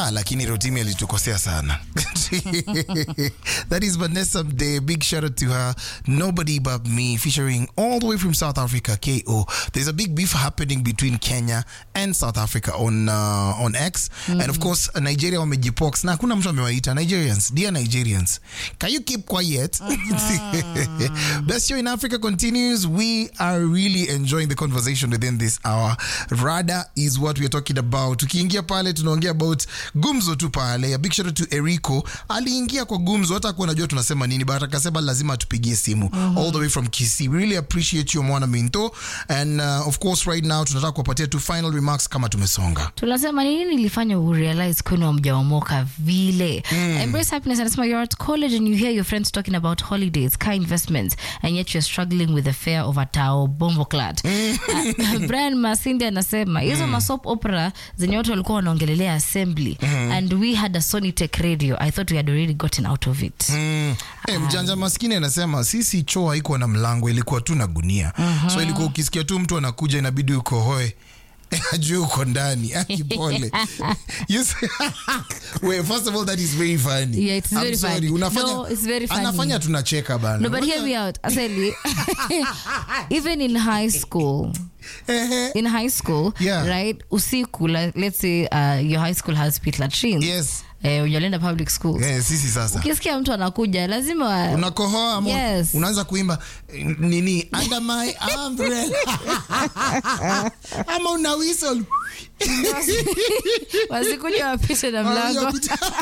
ah, lakini rotimi alitukosea sana that is vanessa mde big shout out to her nobody but me featuring all the way from south africa ko there's a big beef happening between kenya and south africa on uh, on x and of course nigeria wamejipox na hakuna mtu amewaita nigerians dear nigerians can you keep quiet best show in africa continues we are really enjoying the conversation within this hour rada is what we are talking about tukiingia pale tunaongea about gumzo tu pale a big shout out to erico aliingia kwa gumzo hata kuwa najua tunasema nini but akasema lazima tupigie simu all the way from kisi we really appreciate you mwana minto and uh, of course right now tunataka kuwapatia tu final remarks kama tumesonga tunasema ni nini ilifanya urealize kwenu hamjaomoka vile embrace happiness anasema you're at college and you hear your friends talking about holidays car investments and yet you're struggling with the fare of a tao bombo clad uh, brian masindi anasema hizo masop opera zenye watu walikuwa wanaongelelea assembly and we had a sonitech radio i thought we had already gotten out of it Mm. Eh, mjanja maskini anasema sisi choo haikuwa na mlango ilikuwa tu na gunia so ilikuwa ukisikia tu mtu anakuja inabidi ukohoe ajue uko ndani akipole You say- Wait, first of all that is very funny Yeah, it's I'm very sorry. funny. Unafanya, No, it's very funny. anafanya tunacheka bana no but hear me out aseli even in high school Ehe. in high school Yeah. right usiku like, let's say uh, your high school has pit latrines yes eh, unaenda public schools Eh, sisi sasa ukisikia mtu anakuja lazima unakohoa ama Yes. unaanza kuimba eh, nini under my umbrella ama una whistle wasikuja wapite na mlango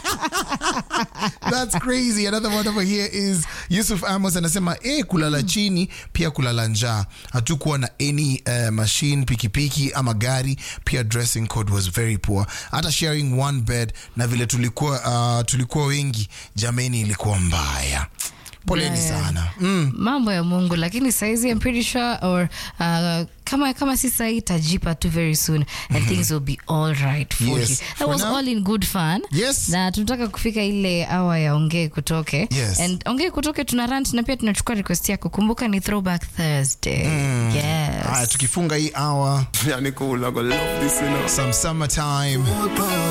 That's crazy. Another one over here is Yusuf Amos anasema eh, kulala chini pia kulala njaa. Hatukuwa na any uh, machine, pikipiki ama gari. Pia dressing code was very poor. Hata sharing one bed na vile tulikuwa uh, tulikuwa wengi, jameni, ilikuwa mbaya. Poleni Mbaya. sana. Mm. mambo ya mungu lakini saizi I'm pretty sure or uh, kama kama si sahii itajipa tu very soon and things will be all right for Yes. you that For was now- all in good fun Yes. na tunataka kufika ile awa ya ongee kutoke Yes. and ongee kutoke tuna rant na pia tunachukua request yako kumbuka ni throwback thursday yes Haya, tukifunga hii hour Yani cool, I go love this, you know. some summertime